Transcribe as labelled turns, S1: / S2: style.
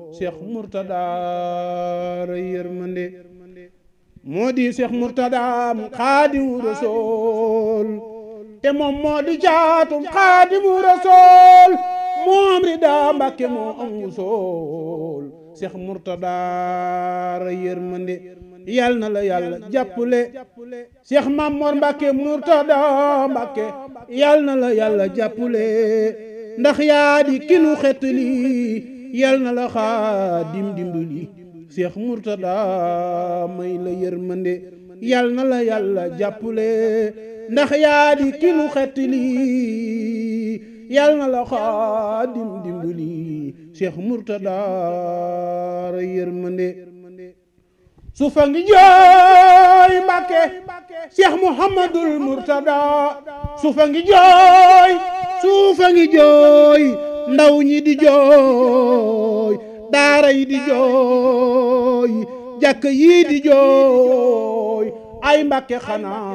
S1: Cheikh Mourtada ray yërmande moo di Cheikh Mourtada Xaadimu Rasuul te moom moo di jaatum Xaadimu Rasuul moom rida Mbàkke moo am wusool Cheikh Mourtada ray yërmande yal na la yàlla jàppale Cheikh Mamor Mbàkke Mourtada Mbàkke yal na la yàlla jàppale ndax yaa di kinu xetli yal na la xaadim dimbali Cheikh Mourtada may la yërmande yal na la yàlla jàppale ndax yaa di kinu xetli yal na la xaadim dimbali Cheikh Mourtada ray yërmande suufa ngi jooy Mbàkke Cheikh Mouhamadul Mourtada suufa ngi jooy suufa ngi jooy ndaw ñi di jooy daara yi di jooy jàkk yi di jooy ay Mbàkke xanaa